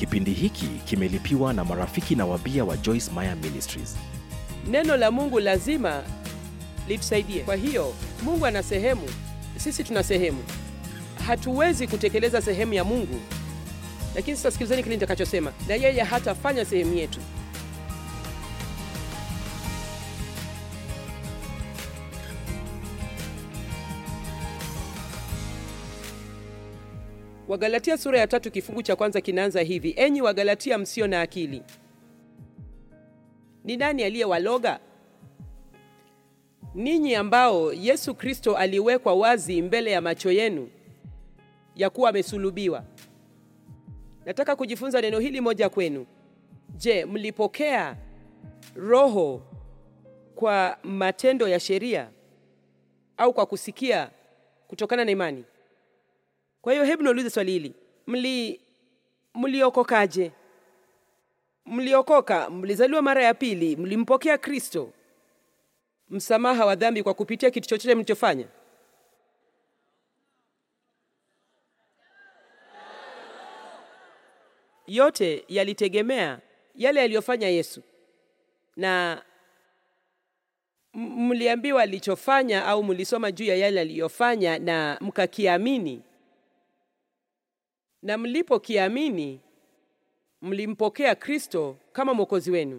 Kipindi hiki kimelipiwa na marafiki na wabia wa Joyce Meyer Ministries. Neno la Mungu lazima litusaidie. Kwa hiyo Mungu ana sehemu, sisi tuna sehemu. Hatuwezi kutekeleza sehemu ya Mungu, lakini sasa sikilizeni kile nitakachosema, na yeye hatafanya sehemu yetu. Wagalatia sura ya tatu kifungu cha kwanza kinaanza hivi: enyi Wagalatia msio na akili, ni nani aliyewaloga ninyi ambao Yesu Kristo aliwekwa wazi mbele ya macho yenu ya kuwa amesulubiwa? Nataka kujifunza neno hili moja kwenu. Je, mlipokea Roho kwa matendo ya sheria au kwa kusikia kutokana na imani? Kwa hiyo hebu niulize swali hili, mli mliokokaje? Mliokoka, mlizaliwa mara ya pili, mlimpokea Kristo msamaha wa dhambi kwa kupitia kitu chochote mlichofanya? Yote yalitegemea yale aliyofanya Yesu, na mliambiwa alichofanya au mlisoma juu ya yale aliyofanya na mkakiamini, na mlipokiamini mlimpokea Kristo kama mwokozi wenu.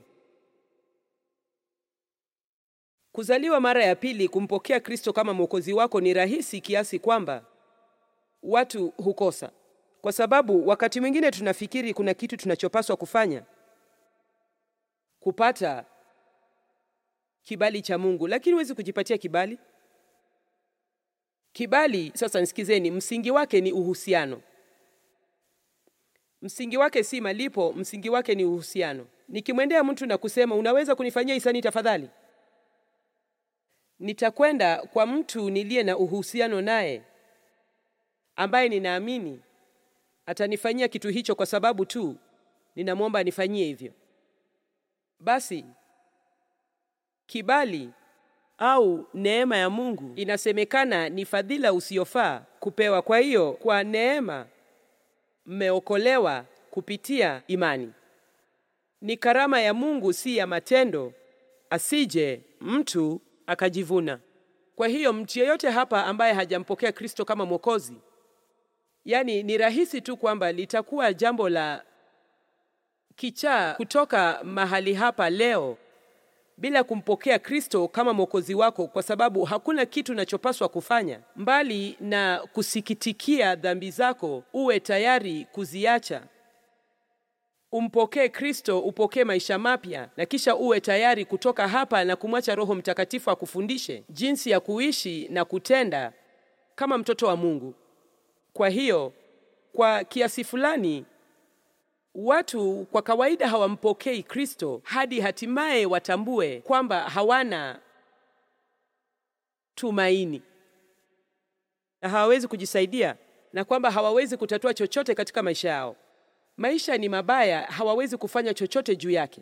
Kuzaliwa mara ya pili, kumpokea Kristo kama mwokozi wako ni rahisi kiasi kwamba watu hukosa, kwa sababu wakati mwingine tunafikiri kuna kitu tunachopaswa kufanya kupata kibali cha Mungu, lakini huwezi kujipatia kibali. Kibali, sasa nisikizeni, msingi wake ni uhusiano. Msingi wake si malipo, msingi wake ni uhusiano. Nikimwendea mtu na kusema unaweza kunifanyia hisani tafadhali, nitakwenda kwa mtu niliye na uhusiano naye, ambaye ninaamini atanifanyia kitu hicho kwa sababu tu ninamwomba anifanyie hivyo. Basi kibali au neema ya Mungu inasemekana ni fadhila usiyofaa kupewa. Kwa hiyo kwa neema mmeokolewa kupitia imani. Ni karama ya Mungu, si ya matendo, asije mtu akajivuna. Kwa hiyo mtu yeyote hapa ambaye hajampokea Kristo kama Mwokozi, yaani ni rahisi tu kwamba litakuwa jambo la kichaa kutoka mahali hapa leo bila kumpokea Kristo kama mwokozi wako, kwa sababu hakuna kitu unachopaswa kufanya mbali na kusikitikia dhambi zako, uwe tayari kuziacha, umpokee Kristo, upokee maisha mapya, na kisha uwe tayari kutoka hapa na kumwacha Roho Mtakatifu akufundishe jinsi ya kuishi na kutenda kama mtoto wa Mungu. Kwa hiyo kwa kiasi fulani watu kwa kawaida hawampokei Kristo hadi hatimaye watambue kwamba hawana tumaini na hawawezi kujisaidia na kwamba hawawezi kutatua chochote katika maisha yao. Maisha ni mabaya, hawawezi kufanya chochote juu yake.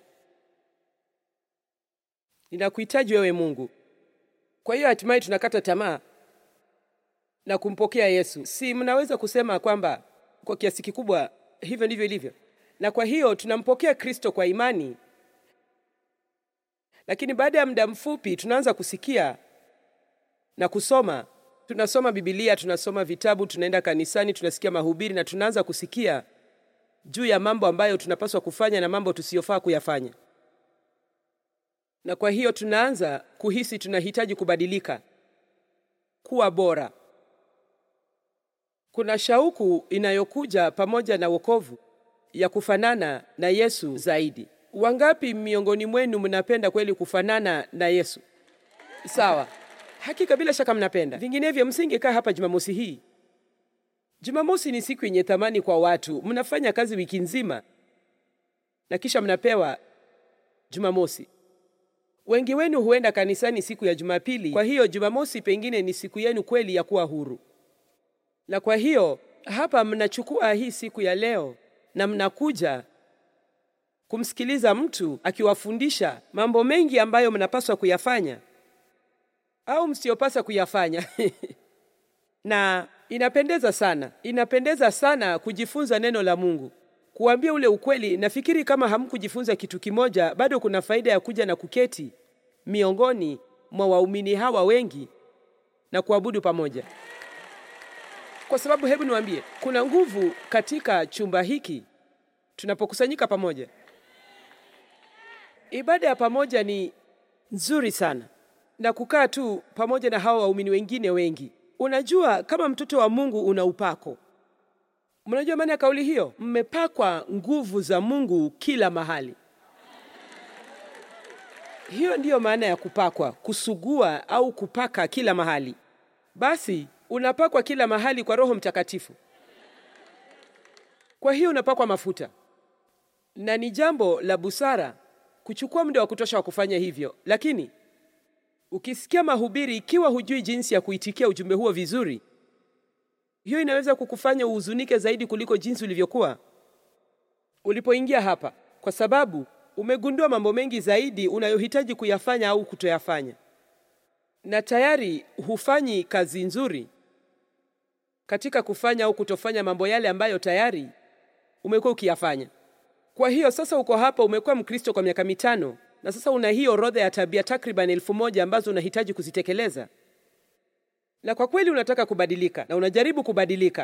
Ninakuhitaji wewe Mungu. Kwa hiyo hatimaye tunakata tamaa na kumpokea Yesu. Si mnaweza kusema kwamba kwa kiasi kikubwa hivyo ndivyo ilivyo? na kwa hiyo tunampokea Kristo kwa imani, lakini baada ya muda mfupi tunaanza kusikia na kusoma. Tunasoma Biblia, tunasoma vitabu, tunaenda kanisani, tunasikia mahubiri na tunaanza kusikia juu ya mambo ambayo tunapaswa kufanya na mambo tusiyofaa kuyafanya, na kwa hiyo tunaanza kuhisi tunahitaji kubadilika, kuwa bora. Kuna shauku inayokuja pamoja na wokovu ya kufanana na Yesu zaidi. Wangapi miongoni mwenu mnapenda kweli kufanana na Yesu? Sawa, hakika, bila shaka mnapenda, vinginevyo msingekaa hapa Jumamosi hii. Jumamosi ni siku yenye thamani kwa watu. Mnafanya kazi wiki nzima na kisha mnapewa Jumamosi. Wengi wenu huenda kanisani siku ya Jumapili, kwa hiyo Jumamosi pengine ni siku yenu kweli ya kuwa huru, na kwa hiyo hapa mnachukua hii siku ya leo na mnakuja kumsikiliza mtu akiwafundisha mambo mengi ambayo mnapaswa kuyafanya au msiyopasa kuyafanya. na inapendeza sana, inapendeza sana kujifunza neno la Mungu, kuambia ule ukweli, nafikiri kama hamkujifunza kitu kimoja, bado kuna faida ya kuja na kuketi miongoni mwa waumini hawa wengi na kuabudu pamoja, kwa sababu hebu niwaambie, kuna nguvu katika chumba hiki tunapokusanyika pamoja. Ibada ya pamoja ni nzuri sana, na kukaa tu pamoja na hawa waumini wengine wengi. Unajua, kama mtoto wa Mungu una upako. Mnajua maana ya kauli hiyo? Mmepakwa nguvu za Mungu kila mahali. Hiyo ndiyo maana ya kupakwa, kusugua au kupaka kila mahali. Basi unapakwa kila mahali kwa Roho Mtakatifu. Kwa hiyo unapakwa mafuta, na ni jambo la busara kuchukua muda wa kutosha wa kufanya hivyo. Lakini ukisikia mahubiri, ikiwa hujui jinsi ya kuitikia ujumbe huo vizuri, hiyo inaweza kukufanya uhuzunike zaidi kuliko jinsi ulivyokuwa ulipoingia hapa, kwa sababu umegundua mambo mengi zaidi unayohitaji kuyafanya au kutoyafanya, na tayari hufanyi kazi nzuri katika kufanya au kutofanya mambo yale ambayo tayari umekuwa ukiyafanya. Kwa hiyo sasa uko hapa, umekuwa Mkristo kwa miaka mitano, na sasa una hii orodha ya tabia takriban elfu moja ambazo unahitaji kuzitekeleza, na kwa kweli unataka kubadilika na unajaribu kubadilika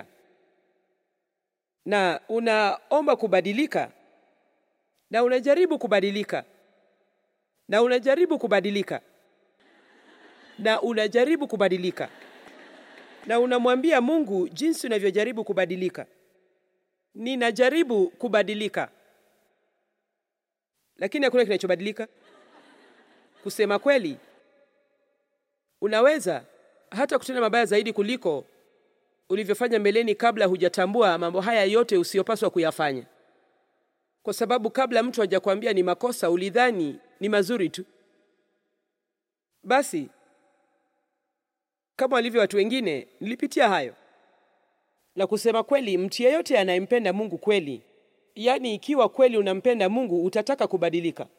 na unaomba kubadilika na unajaribu kubadilika na unajaribu kubadilika na unajaribu kubadilika na unamwambia Mungu jinsi unavyojaribu kubadilika. Ninajaribu kubadilika, lakini hakuna kinachobadilika. Kusema kweli, unaweza hata kutenda mabaya zaidi kuliko ulivyofanya mbeleni, kabla hujatambua mambo haya yote usiyopaswa kuyafanya, kwa sababu kabla mtu hajakwambia ni makosa, ulidhani ni mazuri tu. Basi kama walivyo watu wengine, nilipitia hayo. Na kusema kweli, mtu yeyote anayempenda Mungu kweli, yaani ikiwa kweli unampenda Mungu, utataka kubadilika.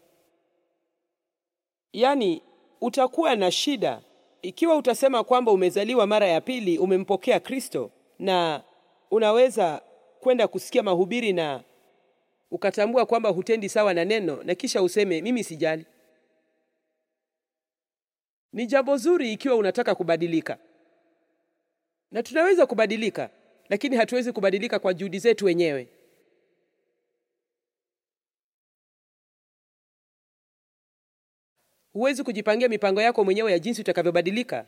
Yaani utakuwa na shida ikiwa utasema kwamba umezaliwa mara ya pili, umempokea Kristo, na unaweza kwenda kusikia mahubiri na ukatambua kwamba hutendi sawa na neno, na kisha useme mimi sijali. Ni jambo zuri ikiwa unataka kubadilika, na tunaweza kubadilika, lakini hatuwezi kubadilika kwa juhudi zetu wenyewe. Huwezi kujipangia mipango yako mwenyewe ya jinsi utakavyobadilika.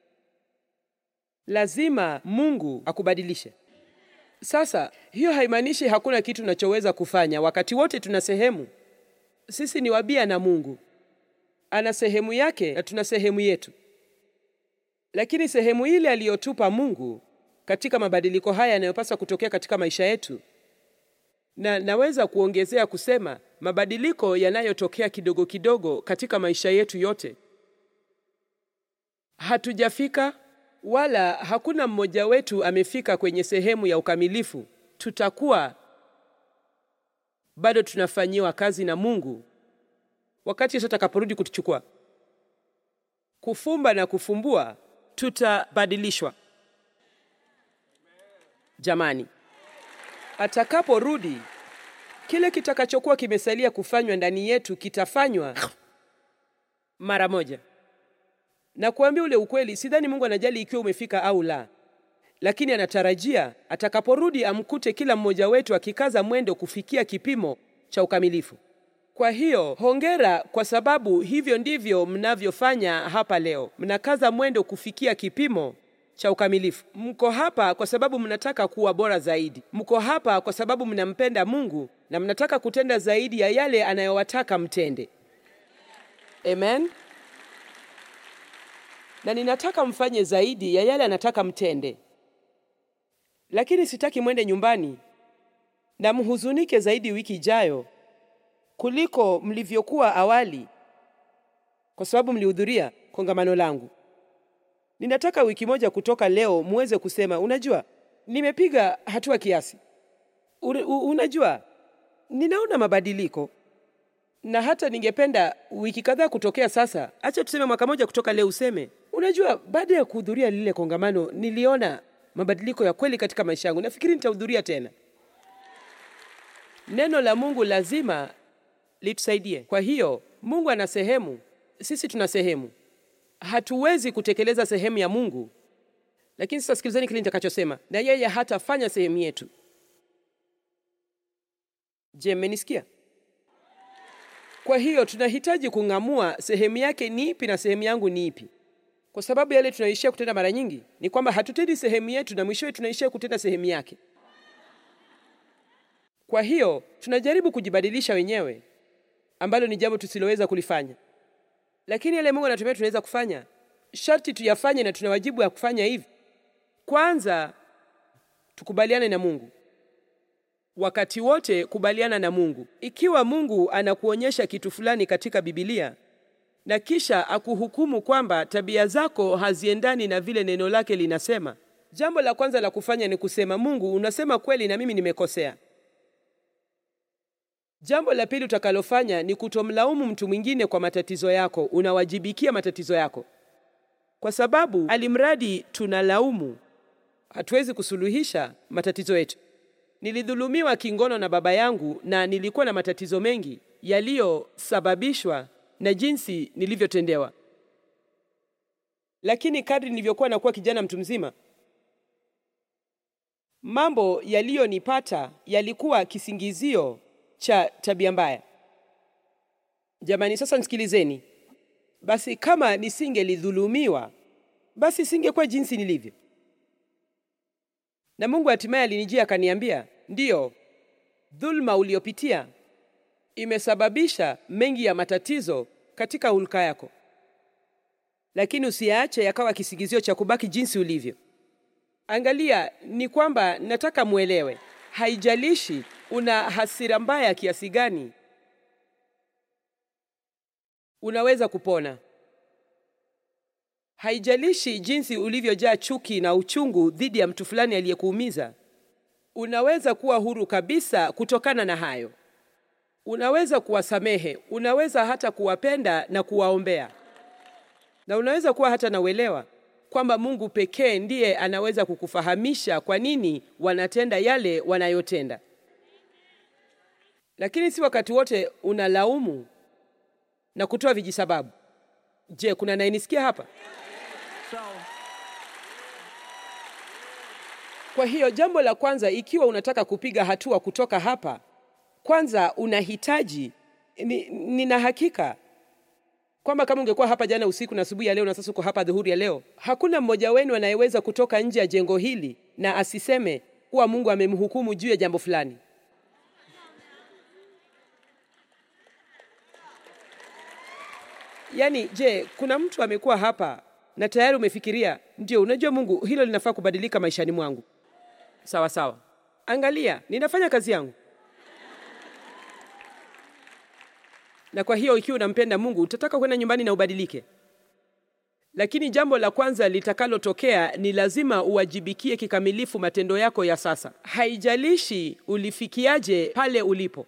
Lazima Mungu akubadilishe. Sasa hiyo haimaanishi hakuna kitu tunachoweza kufanya. Wakati wote tuna sehemu. Sisi ni wabia na Mungu ana sehemu yake na tuna sehemu yetu, lakini sehemu ile aliyotupa Mungu katika mabadiliko haya yanayopaswa kutokea katika maisha yetu, na naweza kuongezea kusema mabadiliko yanayotokea kidogo kidogo katika maisha yetu yote. Hatujafika wala hakuna mmoja wetu amefika kwenye sehemu ya ukamilifu. Tutakuwa bado tunafanyiwa kazi na Mungu wakati Yesu atakaporudi kutuchukua. Kufumba na kufumbua, tutabadilishwa. Jamani, atakaporudi, kile kitakachokuwa kimesalia kufanywa ndani yetu kitafanywa mara moja. Na kuambia ule ukweli, sidhani Mungu anajali ikiwa umefika au la, lakini anatarajia atakaporudi amkute kila mmoja wetu akikaza mwendo kufikia kipimo cha ukamilifu. Kwa hiyo hongera, kwa sababu hivyo ndivyo mnavyofanya hapa leo. Mnakaza mwendo kufikia kipimo cha ukamilifu. Mko hapa kwa sababu mnataka kuwa bora zaidi. Mko hapa kwa sababu mnampenda Mungu na mnataka kutenda zaidi ya yale anayowataka mtende. Amen. Na ninataka mfanye zaidi ya yale anataka mtende, lakini sitaki mwende nyumbani na mhuzunike zaidi wiki ijayo kuliko mlivyokuwa awali, kwa sababu mlihudhuria kongamano langu. Ninataka wiki moja kutoka leo muweze kusema, unajua, nimepiga hatua kiasi. Unajua, ninaona mabadiliko, na hata ningependa wiki kadhaa kutokea sasa. Acha tuseme mwaka moja kutoka leo, useme, unajua, baada ya kuhudhuria lile kongamano niliona mabadiliko ya kweli katika maisha yangu. Nafikiri nitahudhuria tena neno la Mungu lazima litusaidie. Kwa hiyo Mungu ana sehemu, sisi tuna sehemu. Hatuwezi kutekeleza sehemu ya Mungu, lakini sasa sikilizeni kile nitakachosema, na yeye hatafanya sehemu yetu. Je, mmenisikia? Kwa hiyo tunahitaji kung'amua sehemu yake ni ipi na sehemu yangu ni ipi, kwa sababu yale tunaishia kutenda mara nyingi ni kwamba hatutendi sehemu yetu na mwishowe tunaishia kutenda sehemu yake. Kwa hiyo tunajaribu kujibadilisha wenyewe, ambalo ni jambo tusiloweza kulifanya, lakini yale Mungu anatumia tunaweza kufanya, sharti tuyafanye, na tuna wajibu wa kufanya hivi. Kwanza tukubaliane na Mungu wakati wote, kubaliana na Mungu. Ikiwa Mungu anakuonyesha kitu fulani katika Biblia na kisha akuhukumu kwamba tabia zako haziendani na vile neno lake linasema, jambo la kwanza la kufanya ni kusema, Mungu, unasema kweli na mimi nimekosea. Jambo la pili utakalofanya ni kutomlaumu mtu mwingine kwa matatizo yako. Unawajibikia matatizo yako, kwa sababu alimradi tunalaumu, hatuwezi kusuluhisha matatizo yetu. Nilidhulumiwa kingono na baba yangu na nilikuwa na matatizo mengi yaliyosababishwa na jinsi nilivyotendewa. Lakini kadri nilivyokuwa nakuwa kijana mtu mzima, mambo yaliyonipata yalikuwa kisingizio cha tabia mbaya. Jamani, sasa nisikilizeni. Basi kama nisingelidhulumiwa, basi singekuwa jinsi nilivyo. Na Mungu hatimaye alinijia akaniambia, ndiyo, dhulma uliopitia imesababisha mengi ya matatizo katika hulka yako, lakini usiyaache yakawa kisingizio cha kubaki jinsi ulivyo. Angalia, ni kwamba nataka mwelewe, haijalishi una hasira mbaya kiasi gani, unaweza kupona. Haijalishi jinsi ulivyojaa chuki na uchungu dhidi ya mtu fulani aliyekuumiza, unaweza kuwa huru kabisa kutokana na hayo. Unaweza kuwasamehe, unaweza hata kuwapenda na kuwaombea, na unaweza kuwa hata na uelewa kwamba Mungu pekee ndiye anaweza kukufahamisha kwa nini wanatenda yale wanayotenda, lakini si wakati wote unalaumu na kutoa vijisababu. Je, kuna nayenisikia hapa? Kwa hiyo jambo la kwanza, ikiwa unataka kupiga hatua kutoka hapa, kwanza unahitaji ni, nina hakika kwamba kama ungekuwa hapa jana usiku na asubuhi ya leo na sasa uko hapa dhuhuri ya leo, hakuna mmoja wenu anayeweza kutoka nje ya jengo hili na asiseme kuwa Mungu amemhukumu juu ya jambo fulani. Yaani, je, kuna mtu amekuwa hapa na tayari umefikiria, ndio, unajua Mungu, hilo linafaa kubadilika maishani mwangu? Sawa sawa, angalia, ninafanya kazi yangu. Na kwa hiyo ikiwa unampenda Mungu, utataka kwenda nyumbani na ubadilike. Lakini jambo la kwanza litakalotokea ni lazima uwajibikie kikamilifu matendo yako ya sasa. Haijalishi ulifikiaje pale ulipo.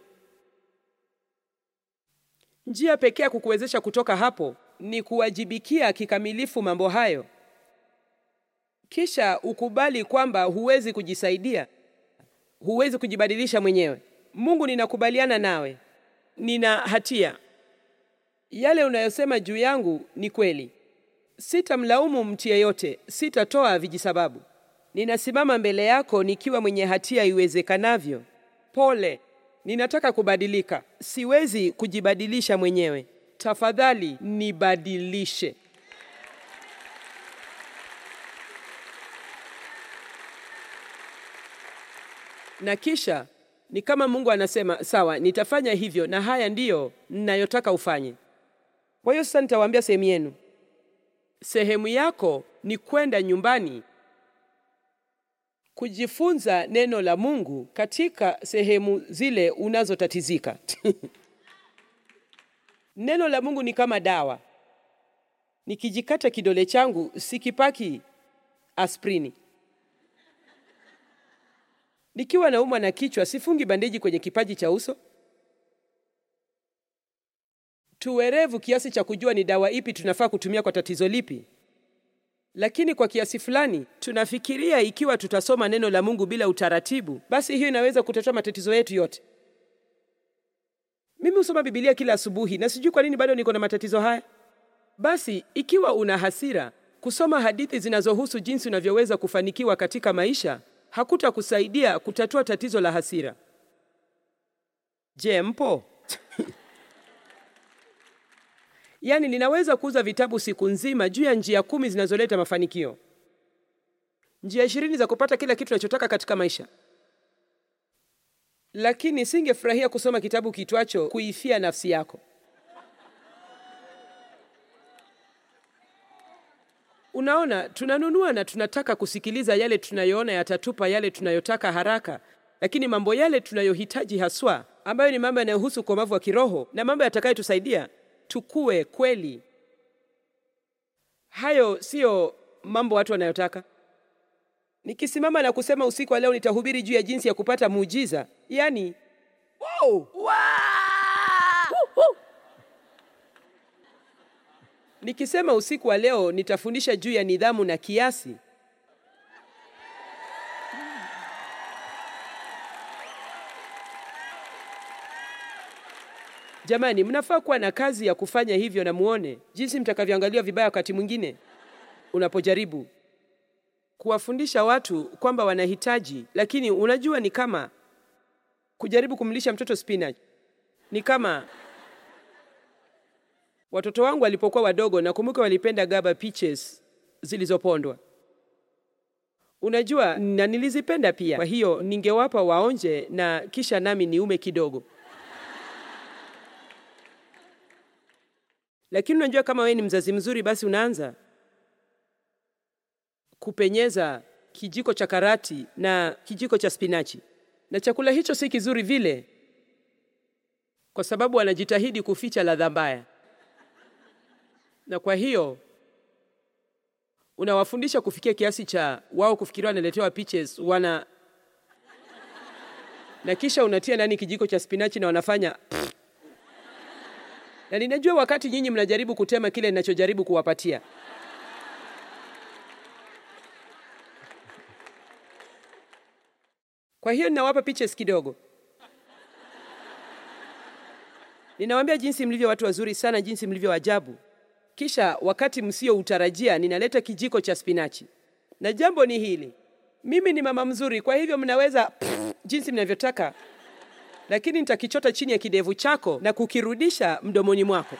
Njia pekee ya kukuwezesha kutoka hapo ni kuwajibikia kikamilifu mambo hayo, kisha ukubali kwamba huwezi kujisaidia, huwezi kujibadilisha mwenyewe. Mungu, ninakubaliana nawe, nina hatia. Yale unayosema juu yangu ni kweli. Sitamlaumu mtu yeyote, sitatoa vijisababu. Ninasimama mbele yako nikiwa mwenye hatia iwezekanavyo. Pole, ninataka kubadilika, siwezi kujibadilisha mwenyewe. Tafadhali nibadilishe. Na kisha ni kama Mungu anasema sawa, nitafanya hivyo, na haya ndiyo ninayotaka ufanye. Kwa hiyo sasa nitawaambia sehemu yenu. Sehemu yako ni kwenda nyumbani kujifunza neno la Mungu katika sehemu zile unazotatizika. Neno la Mungu ni kama dawa. Nikijikata kidole changu sikipaki aspirini. Nikiwa naumwa na kichwa sifungi bandeji kwenye kipaji cha uso. Tuwerevu kiasi cha kujua ni dawa ipi tunafaa kutumia kwa tatizo lipi, lakini kwa kiasi fulani tunafikiria ikiwa tutasoma neno la Mungu bila utaratibu, basi hiyo inaweza kutatua matatizo yetu yote. Mimi husoma Biblia kila asubuhi na sijui kwa nini bado niko na matatizo haya. Basi ikiwa una hasira, kusoma hadithi zinazohusu jinsi unavyoweza kufanikiwa katika maisha hakutakusaidia kutatua tatizo la hasira. Je, mpo? Yaani, ninaweza kuuza vitabu siku nzima juu ya njia kumi zinazoleta mafanikio, njia ishirini za kupata kila kitu unachotaka katika maisha, lakini singefurahia kusoma kitabu kitwacho kuifia nafsi yako. Unaona, tunanunua na tunataka kusikiliza yale tunayoona yatatupa yale tunayotaka haraka, lakini mambo yale tunayohitaji haswa, ambayo ni mambo yanayohusu ukomavu wa kiroho na mambo yatakayotusaidia tukue kweli, hayo siyo mambo watu wanayotaka. Nikisimama na kusema usiku wa leo nitahubiri juu ya jinsi ya kupata muujiza, yaani wow! Woo! Nikisema usiku wa leo nitafundisha juu ya nidhamu na kiasi, jamani, mnafaa kuwa na kazi ya kufanya hivyo, na muone jinsi mtakavyoangaliwa vibaya wakati mwingine unapojaribu kuwafundisha watu kwamba wanahitaji, lakini unajua, ni kama kujaribu kumlisha mtoto spinach. Ni kama watoto wangu walipokuwa wadogo, nakumbuka walipenda gaba peaches zilizopondwa, unajua, na nilizipenda pia. Kwa hiyo ningewapa waonje na kisha nami niume kidogo. Lakini unajua, kama wewe ni mzazi mzuri, basi unaanza kupenyeza kijiko cha karati na kijiko cha spinachi, na chakula hicho si kizuri vile, kwa sababu wanajitahidi kuficha ladha mbaya, na kwa hiyo unawafundisha kufikia kiasi cha wao kufikiria wanaletewa peaches wana na kisha unatia ndani kijiko cha spinachi na wanafanya na ninajua wakati nyinyi mnajaribu kutema kile ninachojaribu kuwapatia Kwa hiyo ninawapa peaches kidogo. Ninawaambia jinsi mlivyo watu wazuri sana, jinsi mlivyo ajabu. Kisha wakati msioutarajia, ninaleta kijiko cha spinachi, na jambo ni hili: mimi ni mama mzuri, kwa hivyo mnaweza jinsi mnavyotaka, lakini nitakichota chini ya kidevu chako na kukirudisha mdomoni mwako.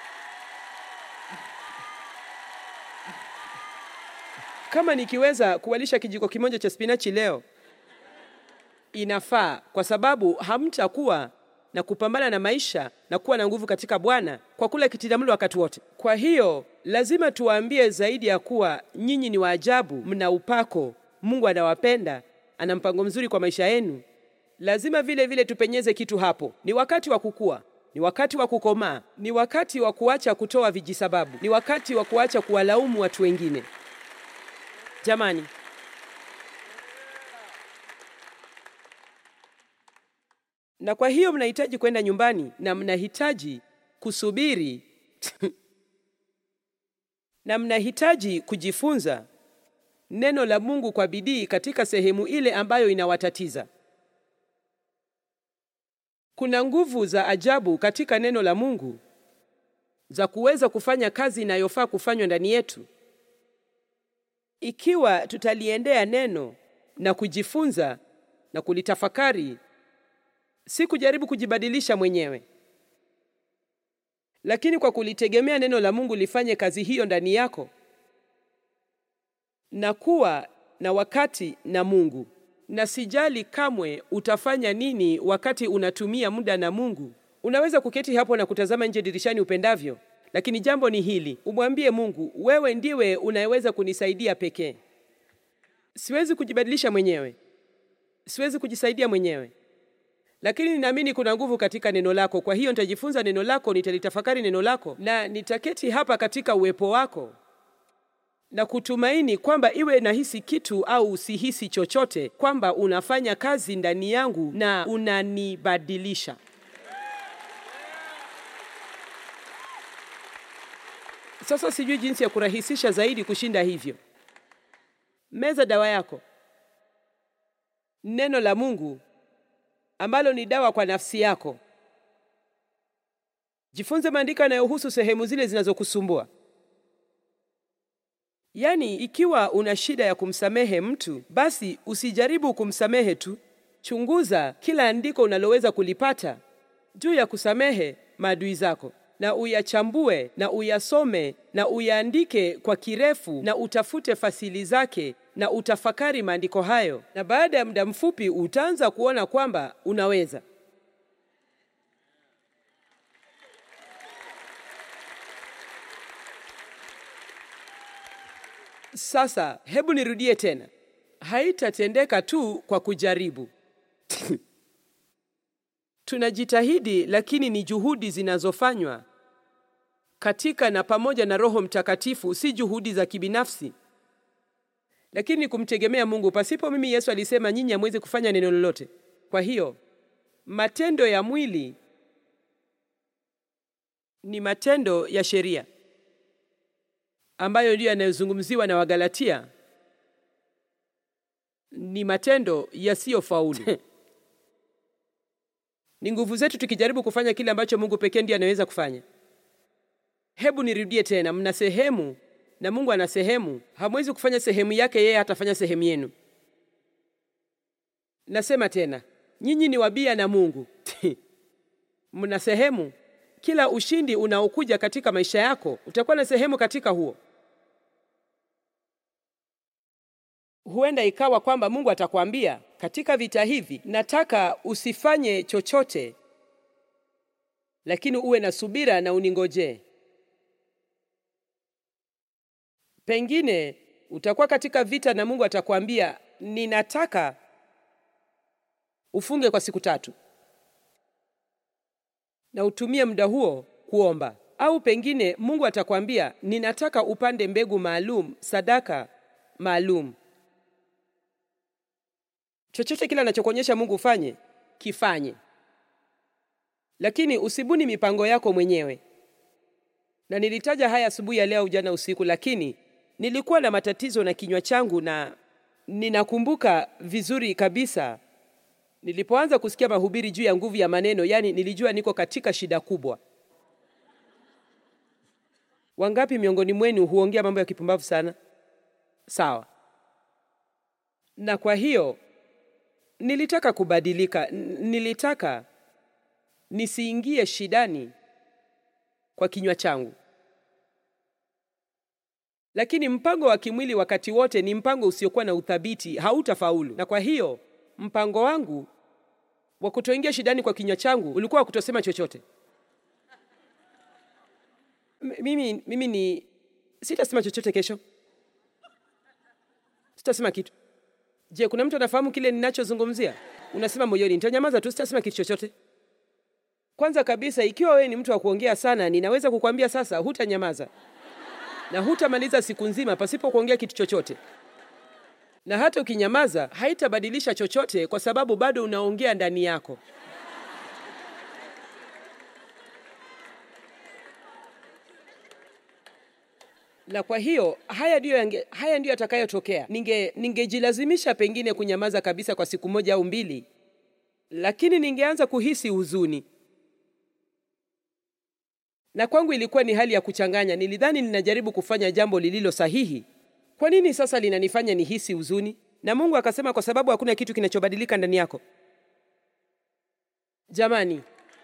Kama nikiweza kuwalisha kijiko kimoja cha spinachi leo inafaa kwa sababu hamtakuwa na kupambana na maisha na kuwa na nguvu katika Bwana kwa kula kitindamlo wakati wote. Kwa hiyo lazima tuwaambie zaidi ya kuwa nyinyi ni waajabu, mna upako, Mungu anawapenda, ana mpango mzuri kwa maisha yenu. Lazima vile vile tupenyeze kitu hapo. Ni wakati wa kukua, ni wakati wa kukomaa, ni wakati wa kuacha kutoa vijisababu, ni wakati wa kuacha kuwalaumu watu wengine. Jamani, na kwa hiyo mnahitaji kwenda nyumbani na mnahitaji kusubiri na mnahitaji kujifunza neno la Mungu kwa bidii katika sehemu ile ambayo inawatatiza. Kuna nguvu za ajabu katika neno la Mungu za kuweza kufanya kazi inayofaa kufanywa ndani yetu ikiwa tutaliendea neno na kujifunza na kulitafakari si kujaribu kujibadilisha mwenyewe, lakini kwa kulitegemea neno la Mungu lifanye kazi hiyo ndani yako na kuwa na wakati na Mungu. Na sijali kamwe utafanya nini wakati unatumia muda na Mungu. Unaweza kuketi hapo na kutazama nje dirishani upendavyo, lakini jambo ni hili, umwambie Mungu, wewe ndiwe unayeweza kunisaidia pekee. Siwezi kujibadilisha mwenyewe, siwezi kujisaidia mwenyewe lakini ninaamini kuna nguvu katika neno lako. Kwa hiyo nitajifunza neno lako, nitalitafakari neno lako, na nitaketi hapa katika uwepo wako na kutumaini kwamba iwe nahisi kitu au usihisi chochote, kwamba unafanya kazi ndani yangu na unanibadilisha. Sasa sijui jinsi ya kurahisisha zaidi kushinda hivyo. Meza dawa yako, neno la Mungu ambalo ni dawa kwa nafsi yako. Jifunze maandiko yanayohusu sehemu zile zinazokusumbua. Yaani, ikiwa una shida ya kumsamehe mtu, basi usijaribu kumsamehe tu. Chunguza kila andiko unaloweza kulipata juu ya kusamehe maadui zako, na uyachambue na uyasome na uyaandike kwa kirefu, na utafute fasili zake na utafakari maandiko hayo, na baada ya muda mfupi utaanza kuona kwamba unaweza. Sasa hebu nirudie tena, haitatendeka tu kwa kujaribu. Tunajitahidi, lakini ni juhudi zinazofanywa katika na pamoja na Roho Mtakatifu, si juhudi za kibinafsi, lakini ni kumtegemea Mungu. Pasipo mimi, Yesu alisema, nyinyi hamwezi kufanya neno lolote. Kwa hiyo matendo ya mwili ni matendo ya sheria ambayo ndiyo yanayozungumziwa na Wagalatia, ni matendo yasiyofaulu. Ni nguvu zetu tukijaribu kufanya kile ambacho Mungu pekee ndiye anaweza kufanya. Hebu nirudie tena, mna sehemu na Mungu ana sehemu. Hamwezi kufanya sehemu yake, yeye hatafanya sehemu yenu. Nasema tena, nyinyi ni wabia na Mungu mna sehemu. Kila ushindi unaokuja katika maisha yako utakuwa na sehemu katika huo. Huenda ikawa kwamba Mungu atakwambia katika vita hivi, nataka usifanye chochote, lakini uwe na subira na uningojee. Pengine utakuwa katika vita na Mungu atakwambia, ninataka ufunge kwa siku tatu na utumie muda huo kuomba. Au pengine Mungu atakwambia, ninataka upande mbegu maalum, sadaka maalum. Chochote kile anachokuonyesha Mungu ufanye, kifanye, lakini usibuni mipango yako mwenyewe. Na nilitaja haya asubuhi ya leo, jana usiku, lakini nilikuwa na matatizo na kinywa changu, na ninakumbuka vizuri kabisa nilipoanza kusikia mahubiri juu ya nguvu ya maneno, yani nilijua niko katika shida kubwa. Wangapi miongoni mwenu huongea mambo ya kipumbavu sana? Sawa. Na kwa hiyo nilitaka kubadilika, nilitaka nisiingie shidani kwa kinywa changu. Lakini mpango wa kimwili wakati wote ni mpango usiokuwa na uthabiti, hautafaulu. Na kwa hiyo mpango wangu wa kutoingia shidani kwa kinywa changu ulikuwa wa kutosema chochote. M- Mimi, mimi ni sitasema chochote kesho, sitasema kitu. Je, kuna mtu anafahamu kile ninachozungumzia? Unasema moyoni, nitanyamaza tu, sitasema kitu chochote. Kwanza kabisa, ikiwa wewe ni mtu wa kuongea sana, ninaweza kukwambia sasa, hutanyamaza na hutamaliza siku nzima pasipo kuongea kitu chochote na hata ukinyamaza haitabadilisha chochote, kwa sababu bado unaongea ndani yako. Na kwa hiyo haya ndiyo yange, haya ndiyo yatakayotokea. Ninge ningejilazimisha pengine kunyamaza kabisa kwa siku moja au mbili, lakini ningeanza kuhisi huzuni, na kwangu ilikuwa ni hali ya kuchanganya. Nilidhani ninajaribu kufanya jambo lililo sahihi, kwa nini sasa linanifanya nihisi huzuni? Na Mungu akasema, kwa sababu hakuna kitu kinachobadilika ndani yako. Jamani,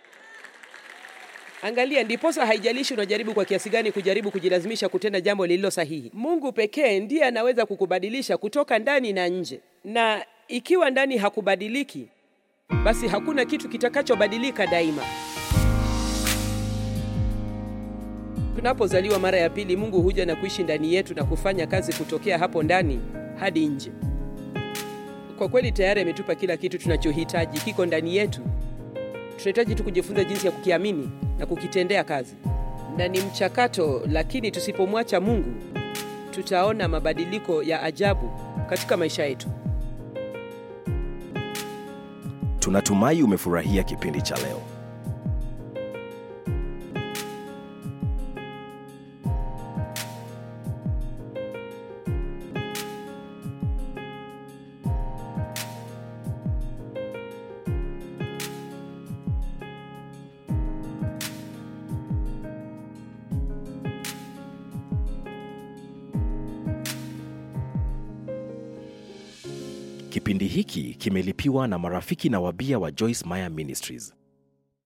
angalia, ndiposa haijalishi unajaribu kwa kiasi gani kujaribu kujilazimisha kutenda jambo lililo sahihi. Mungu pekee ndiye anaweza kukubadilisha kutoka ndani na nje, na ikiwa ndani hakubadiliki, basi hakuna kitu kitakachobadilika daima. Tunapozaliwa mara ya pili, Mungu huja na kuishi ndani yetu na kufanya kazi kutokea hapo ndani hadi nje. Kwa kweli tayari ametupa kila kitu tunachohitaji, kiko ndani yetu. Tunahitaji tu kujifunza jinsi ya kukiamini na kukitendea kazi, na ni mchakato. Lakini tusipomwacha Mungu, tutaona mabadiliko ya ajabu katika maisha yetu. Tunatumai umefurahia kipindi cha leo. Kipindi hiki kimelipiwa na marafiki na wabia wa Joyce Meyer Ministries.